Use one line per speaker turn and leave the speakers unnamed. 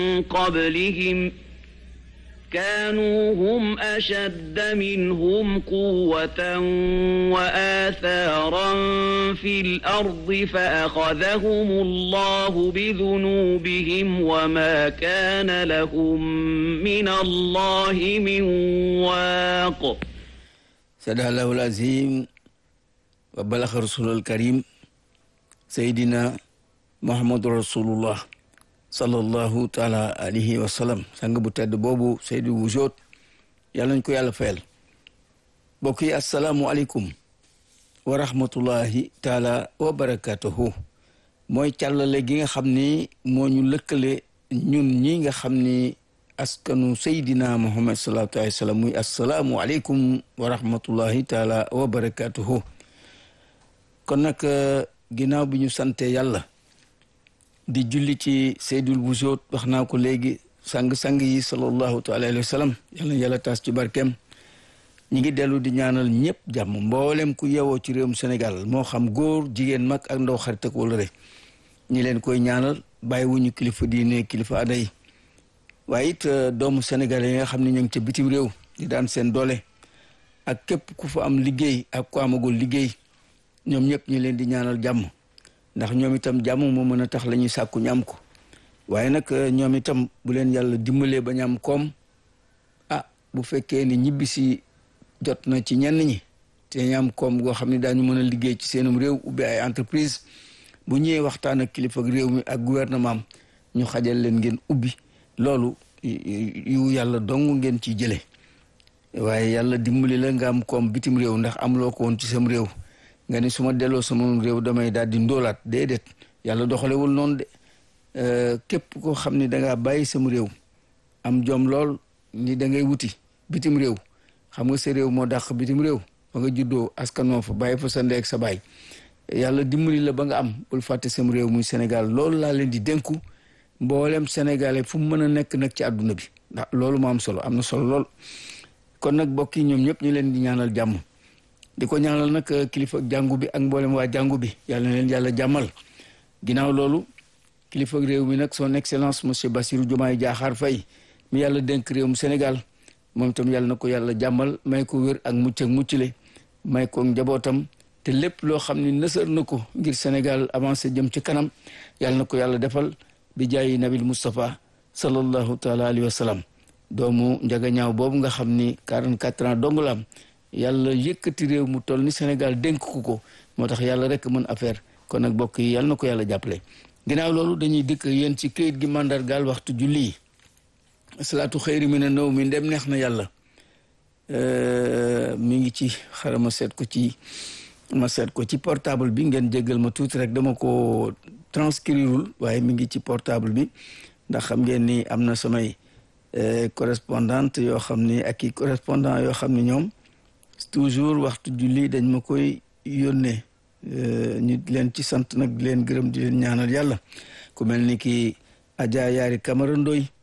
قبلهم كانوا هم أشد منهم قوة وآثارا في الأرض فأخذهم الله بذنوبهم وما كان لهم من الله من واق
صدق الله العظيم وبلغ رسول الكريم سيدنا محمد رسول الله sallallahu taala alayhi wa sallam sang bu tedd boobu Seydou Wujot yàlla nañ ko yàlla fayal mbokk yi asalaamualeykum wa rahmatullahi taala wa barakatuhu mooy càllale gi nga xam ni moo ñu lëkkale ñun ñi nga xam ni askanu Seydina Muhammad sallallahu alayhi wa sallam muy asalaamualeykum wa rahmatullahi taala wa barakatuhu kon nag ginnaaw bi ñu sante yàlla di julli ci seydul busoot wax naa ko léegi sang-sang yi sallallahu taala alayhi wa sallam yàlla yàlla taas ci barkeem ñi ngi dellu di ñaanal ñëpp jàmm mboolem ku yewoo ci réewum Sénégal moo xam góor jigéen mag ak ndaw xarit ak wala rek ñi leen koy ñaanal bàyyi wuñu kilifa diine kilifa aada yi waaye it doomu Sénégal yi nga xam ne ñu ngi ca bitim réew di daan seen doole ak képp ku fa am liggéey ak ku amagul liggéey ñoom ñëpp ñi leen di ñaanal jàmm ndax ñoom itam jàmm moo mën a tax la ñuy sàkku ñu am ko waaye nag ñoom itam bu leen yàlla dimbalee ba ñu am koom ah bu fekkee ni ñibbi si jot na ci ñenn ñi te ñu am koom goo xam ne daañu mën a liggéey ci seenum réew ubbi ay entreprise bu ñëwee waxtaan ak kilifa réew mi ak gouvernement ñu xajal leen ngeen ubbi loolu yu yàlla dong ngeen ci jële waaye yàlla dimbali la nga am koom bitim réew ndax amuloo ko woon ci sam réew nga ni su ma delloo sama réew damay daal di ndóolaat déedéet yàlla doxalewul noonu de képp koo xam ni dangaa bàyyi sama réew am jom lool ni da ngay wuti bitim réew xam nga sa réew moo dàq bitim réew ba nga juddoo askanoo fa bàyyi fa sa ndey ak sa baay yàlla dimbali la ba nga am bul fàtte sama réew muy Sénégal loolu laa leen di dénku mboolem sénégalais fu mu mën a nekk nag ci àdduna bi ndax loolu moo am solo am na solo lool kon nag mbokk yi ñoom ñëpp ñu leen di ñaanal jàmm di ko ñaanal nag kilifa jàngu bi ak mboolem waa jàngu bi yàlla na leen yàlla jàmmal ginnaaw loolu kilifa réew mi nag son excellence monsieur Bassirou Diomaye Diakhar Faye mi yàlla dénk réewum Sénégal moom itam yàlla na ko yàlla jàmmal may ko wér ak mucc ak muccule may ko njabootam te lépp loo xam ni nësër na ko ngir Sénégal avancé jëm ci kanam yàlla na ko yàlla defal bi jaayi nabil Moustapha sallallahu taala alayhi wa sallam doomu njaga ñaaw boobu nga xam ni 44 ans dong la am yàlla yëkkati réew mu toll ni Sénégal dénk ko ko moo tax yàlla rek mën affaire kon nag bokk yi yàlla na ko yàlla jàppale ginnaaw loolu dañuy dikk yéen ci këyit gi mandargaal waxtu julli yi salaatu xëyri mi ne naw mi ndem neex na yàlla mi ngi ci xara ma seet ko ci ma seet ko ci portable bi ngeen jéggal ma tuuti rek dama ko transcrireul waaye mi ngi ci portable bi ndax xam ngeen ni am na samay correspondante yoo xam ni ak i correspondant yoo xam ni ñoom toujours waxtu julli dañ ma koy yónnee ñu leen ci sant nag di leen gërëm di leen ñaanal yàlla ku mel ni ki Adja Yaari Camara Ndoy